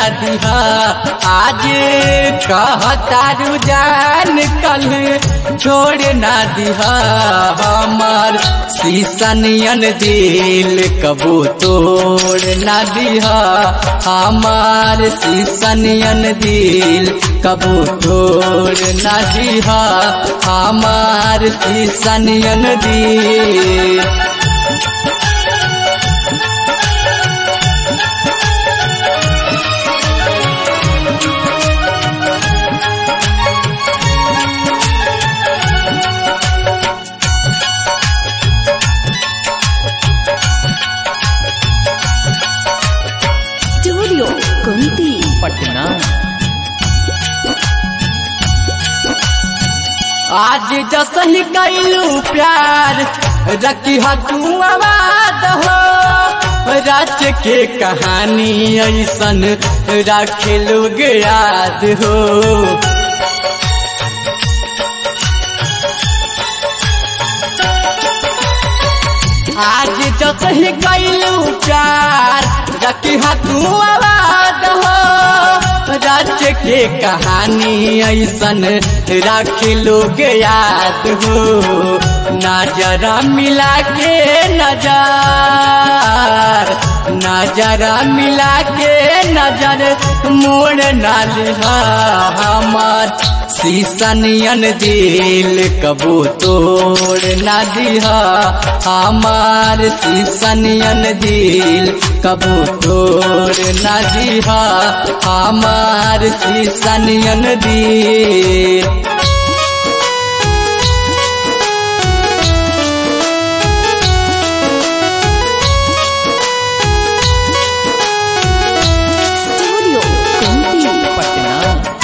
ना दिहा आज कहतारू जान कल छोड़ ना दिहा हमार शीशनियन दिल कबू तोड़ ना दिहा हमार शीशनियन दिल कबू तोड़ ना दिहा हमार शीशनियन दिल स्टूडियो कुंती पटना आज जसही कैलू प्यार रखी तू आवाज हो राज के कहानी ऐसन रखे लोग याद हो आज जसही कैलू प्यार रखी तू आवाज हो राज्य के कहानी ऐसन राखे लोग याद हो नजरा मिला के नजर नजरा मिला के नजर मोड़ नालिहा हमार शीशनियन दिल कबू तोड़ ना दिहा हमार शीशनियन दिल कबू तोड़ ना दिहा हमार शीशनियन दिल स्टूडियो कुंती पटना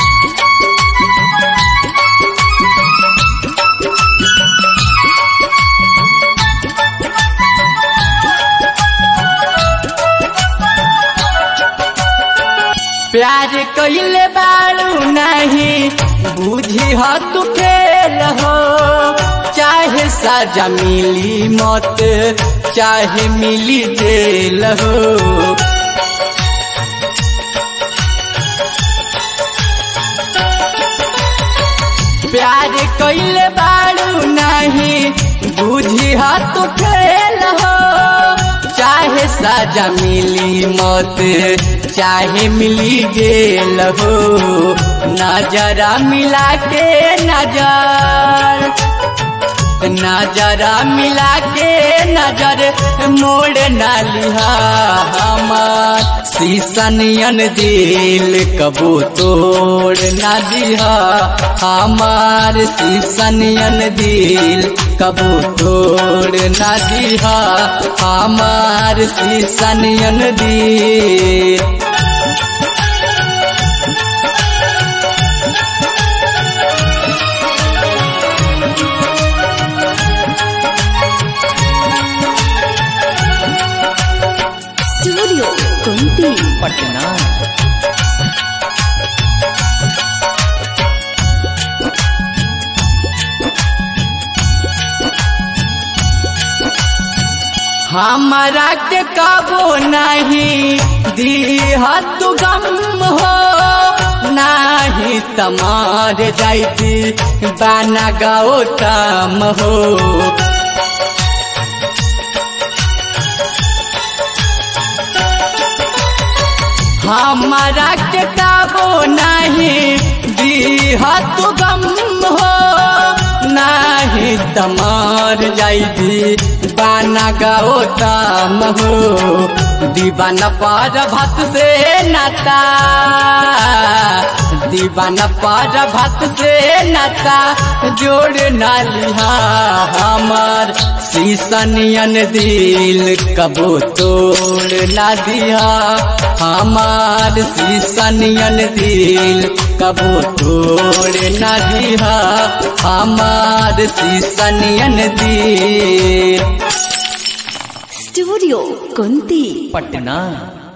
प्यार कइले बारू नहीं बुझी हो तू खेल हो चाहे सजा मिली मौत चाहे मिली जेल हो प्यार कइले बारू नहीं बुझी हो तू खेल हो चाहे सजा मिली मौत चाहे मिली गेल हो नजरा मिला के नजर नजरा मिला के नजर मोड़ ना लिहा हमार शीशनियन दिल कबू तोड़ ना दिहा हमार शीशनियन दिल कबू तोड़ ना दिहा हमार शीशनियन दिल स्टूडियो कुंती पटना हमारा के कबो नहीं दीहा तू गम हो नाही तमार जाती बाना गौतम हो हमारा के कबो नहीं दीहा तू गम हो नाही तमार जाती बाना गौतम हो दीवाना पर भत से नाता दीवाना पर भत से नाता जोड़ ना लिहा हमार शीशनियन दिल कबो तोड़ ना दिया हमार शीशनियन दिल कबो तोड़ ना दिया हमार शीशनियन दिल स्टूडियो कुंती पटना